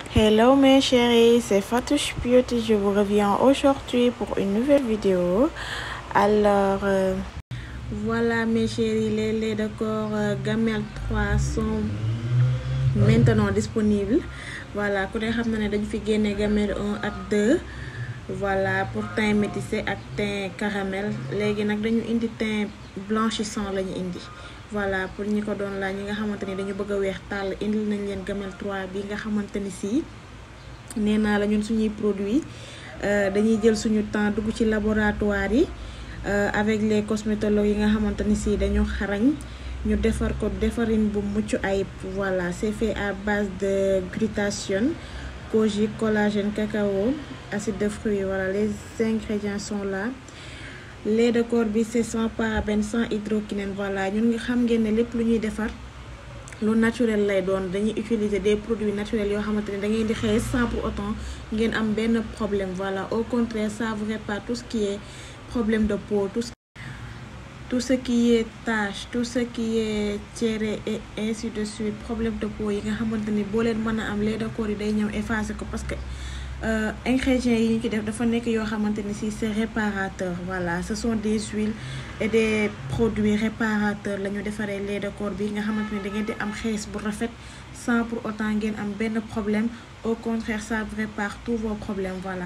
Hello mes chéris, c'est Fatouche Beauty. Je vous reviens aujourd'hui pour une nouvelle vidéo. Alors, euh, voilà mes chéris, les laits de corps euh, Gamel 3 sont maintenant disponibles. Voilà, ku ne xam na ne dañu fi génne Gamel 1 ak 2. Voilà, pour teint métissé ak teint caramel. léegi nag dañu indi teint blanchissant lañu indi. voilà pour ñi ko doon laaj ñi nga xamante ni dañu bëgg a weex tàll indil nañ leen gamel 3 bi nga xamante ni si nee naa la ñun suñuy produit dañuy jël suñu temps dugg ci laboratoire yi avec les cosmétologues yi nga xamante ni si dañu xarañ ñu defar ko defarin bu mucc ayib voilà c'est fait à base de glutathione kojique collagène cacao acide de fruits voilà les ingrédients sont là lait de corps bi c'est sans parabène sans hydroquinone voilà ñun nga xam ngeen ne lépp lu ñuy defar lu naturel lay doon dañuy utiliser des produits naturels yoo xamante ne da ngeen di xees sans pour autant ngeen am benn problème voilà au contraire ça vous répare tout ce qui est problème de peau tout ce tout ce qui est tache tout ce qui est tiéré et ainsi de suite problème de peau yi nga xamante ni boo leen mën a am lait de corps yi day ñëw effacer ko parce que ingrédients yi ñu ci def dafa nekk yoo xamante ni si c'est réparateur voilà ce sont des huiles et des produits réparateurs la ñu defaree lait de corps bi nga xamante ni da ngeen di am xees bu rafet sans pour autant ngeen am benn problème au contraire ça répare tous vos problèmes voilà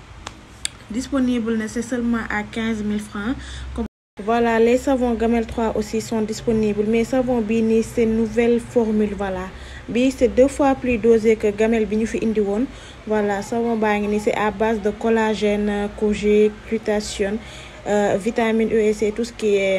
disponible na c'est seulement à 15 000 francs comme voilà les savons Gamel 3 aussi sont disponibles mais savon bii nii c'est nouvelle formule voilà bi c'est deux fois plus dosé que gamel bi ñu fi indi woon voilà savon baa ngi ni c'est à base de collagène kojique glutathione euh, vitamine E et C tout ce qui est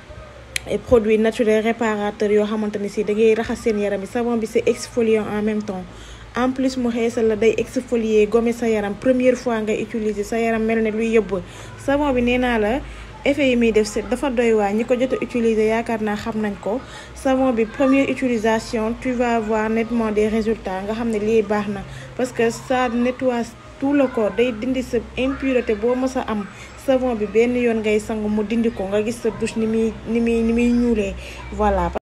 et produits naturels réparateurs yoo xamante ni si da ngay raxas seen yaram bi savon bi c'est exfoliant en même temps en plus mu xeesal la day exfolier gommer sa yaram première fois nga utiliser sa yaram mel ne luy yëbb savon bi nee naa la effet yi muy def c'est dafa doy waa ñi ko jot a utiliser yaakaar naa xam nañ ko savon bi première utilisation tu vas voir nettement des résultats nga xam ne lii baax na parce que ça nettoie tout le corps day dindi sa impureté boo mës a am savon bi benn yoon ngay sangu mu dindi ko nga gis sa douche ni muy ni muy ni muy ñuulee voilà